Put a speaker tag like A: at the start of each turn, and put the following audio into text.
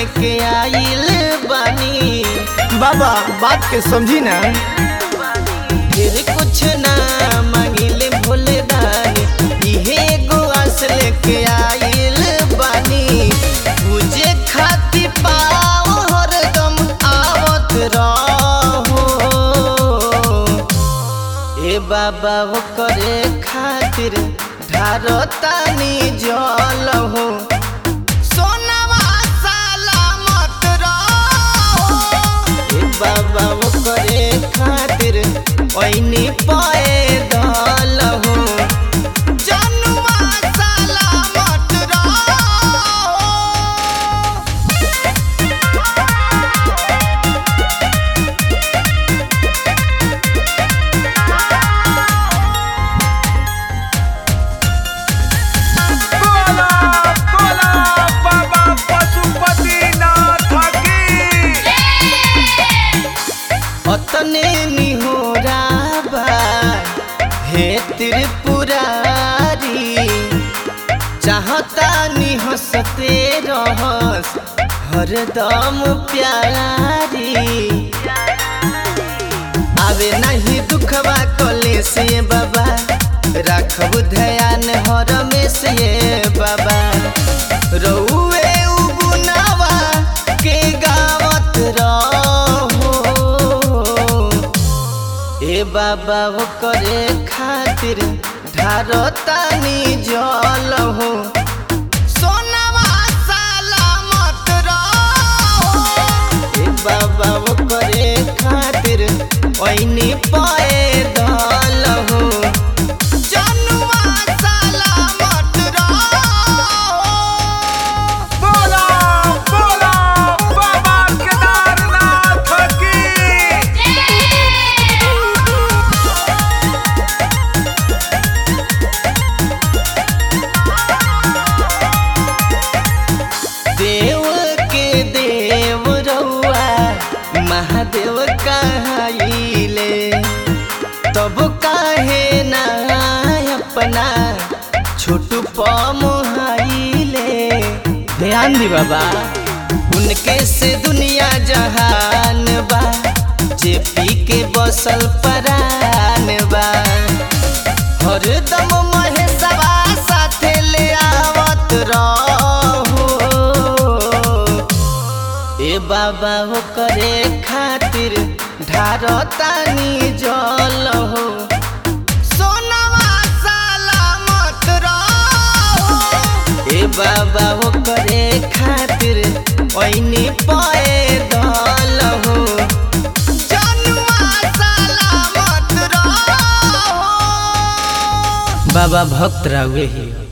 A: लेके आइल बानी
B: बाबा बात के समझी ना
A: फिर कुछ ना मांगिले भोले दानी इहे एगो आस लेके आइल बानी पूजे खातिर पाओ हरदम आवत रहो ए बाबा वो करे खातिर ढारतानी जल हो सोनावा सलामत रहो ए बाबा वो करे खातिर ओइनी पाए दल हो जनुआ सलामत रहो
C: बोला बोला बाबा पशुपतिनाथ की
A: अतने निहोरा बा हे त्रिपुरारी चाहता निहसते रहस हरदम प्यारी आवे नहीं दुखवा कले से बाबा राखब ध्यान हर में से बाबा रउए उगुनावा के गावत रहो ए बाबा वो करे खातिर ढारतानी जल हो सोनावा सलामत रहो ए बाबा वो करे खातिर ओइनी पाए दल हो जनुआ सलामत रहो
C: बोला बोला बाबा केदारनाथ की
A: देव के देव रउआ महादेव कहाइले तब काहे ना अपना छोटू पमुहाइले
B: ध्यान दी बाबा
A: उनके से दुनिया जहान बा जे पी के बसल परान बा हरदम महेशवा साथे ले आवत रहो ए बाबा हो करे खातिर ढारतानी जल हो सोनावा सलामत रहो ए बाबा हो करे खातिर ओइनी पाए दल हो जनुआ सलामत रहो
B: बाबा भक्त रावे ही